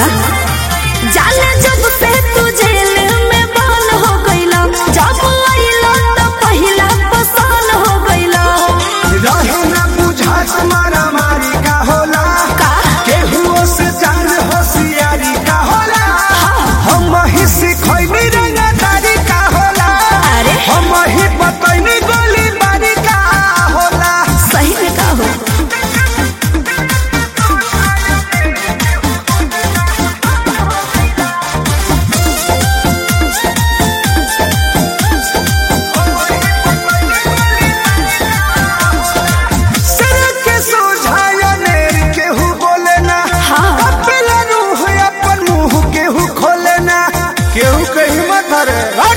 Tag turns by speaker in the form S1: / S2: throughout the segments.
S1: सुना जाने जब से तू जेल में बंद हो गईला जब आइला तो पहिला पसंद हो गईला
S2: रहे न बुझात मारा मारी का होला
S1: का?
S2: केहुओ से जान होशियारी का होला हम ही सिखैनी रंगदारी का होला
S1: अरे
S2: हम ही बतैनी गोली बारी का होला
S1: सही में का हो
S2: सर के सोझाया नेर केहू बोले ना
S1: हाँ।
S2: कपिला रूह अपन मुंह केहू खोले ना केहू के हिम्मत रे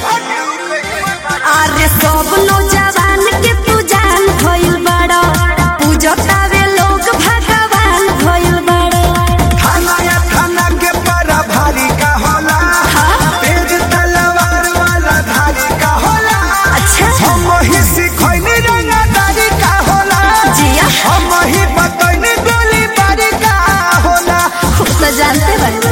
S1: अरे सब नौजवान के तू जान भइल बड़ा पूजतावे लोग भगवान भइल बड़ा
S2: थाना या थाना के बड़ा भारी का होला
S1: हाँ।
S2: तेज तलवार वाला धारी का होला
S1: अच्छा
S2: हम ही सिखैनी रंगदारी का होला
S1: जिया
S2: हम ही बतैनी गोली बारी का होला
S1: खूब तो जानते बड़े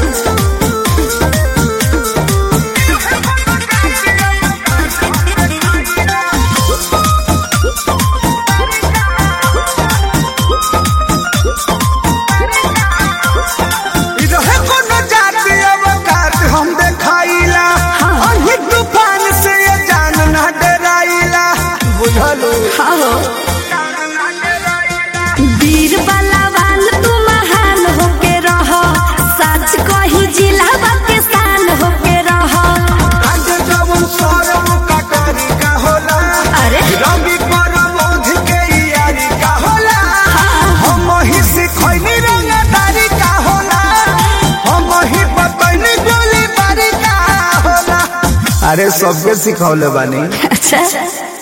S2: इ रहे कोनो जाति अवकाश हम देखाइला
S1: हाँ।
S2: अही तूफान से ये जान ना डराइला बुझलू
S1: हाँ हो वीर बलवान तू महान होके रह सच कही जिला के शान होके रह
S2: आज जवन सरम कटारी का होला
S1: अरे
S2: रवि परमोध के यारी का होला हम ही सिखैनी रंगदारी का होला हम ही बतैनी गोली बारी का होला अरे सबके सिखौले बानी
S1: अच्छा